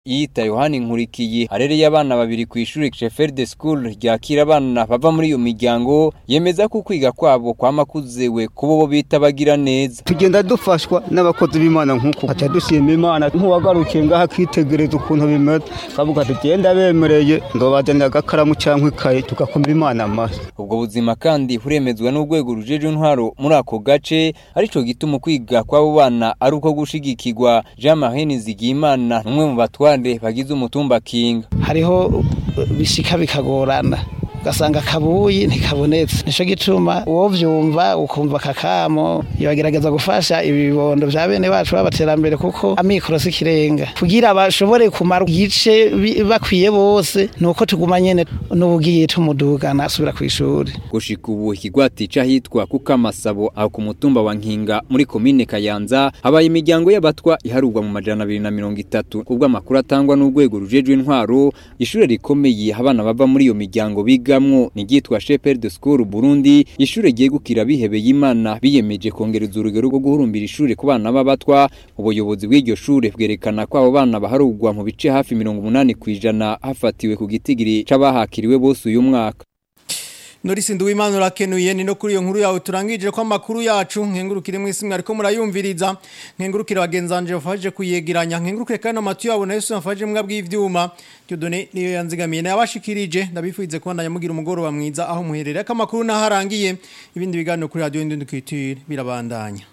yita Yohani Nkurikiye arereye abana babiri ku ishuri Sheffield School ryakira abana bava muri iyo miryango yemeza ko kwiga kwabo kwamakuzewe kubo bo bita bagira neza tugenda dufashwa n'abakozi b'Imana nkuko acha dushima Imana nkuwagarukiye ngaha kwitegereza ukuntu bimeze kavuga tugenda bemereye ndobazanira agakaramu cyangwa ikaye tugakomba Imana amaso ubwo buzima kandi huremezwa n'urwego rujeje intwaro muri ako gace arico gituma kwiga kw'abo bana ari uko gushigikirwa Jean Marie Nizigiyimana numwe mu batware bagize umutumba Kinga hariho bishika bikagorana ugasanga kabuyi ntikabonetse nico gituma uwo vyumva ukumva kakamo yagerageza gufasha ibibondo vya bene bacu babaterambere kuko amikoro sikirenga kugira bashobore kumara igice bakwiye bose nuko tuguma nyene n'ubugiye tumudugana asubira kw'ishuri gushika ubu ikigwati cahitwa kuko amasabo aho ku mutumba wa Nkinga muri komine Kayanza habaye imiryango y'abatwa iharurwa mu majana abiri na mirongo itatu kubwo amakuru atangwa n'urwego rujejwe intwaro ishure rikomeye abana bava muri iyo miryango biga bigamwo nigitwa Shepherd School Burundi ishure ryegukira bihebeye Imana biyemeje kongereza urugero rwo guhurumbira ishure ku bana b'abatwa ubuyobozi bw'iryo shure bwerekana ko abo bana baharugwa mu bice hafi 80 kwijana hafatiwe ku gitigiri c'abahakiriwe bose uyu mwaka Norisi Nduwimana urakenuye ni no kuri iyo nkuru yawe turangije ko amakuru yacu nkengurukire mwisi mwariko murayumviriza nkengurukire bagenzanje bafaje kuyegeranya nkengurukire kandi amatu yabo na Yesu yafaje mbwa bw'ivyuma Dieudonné niyo yanzigamiye nabashikirije ndabifuize ko ndanyamugira umugoro wa mwiza aho muherereye akamakuru naharangiye ibindi biganiro kuri radio Indundukitire birabandanya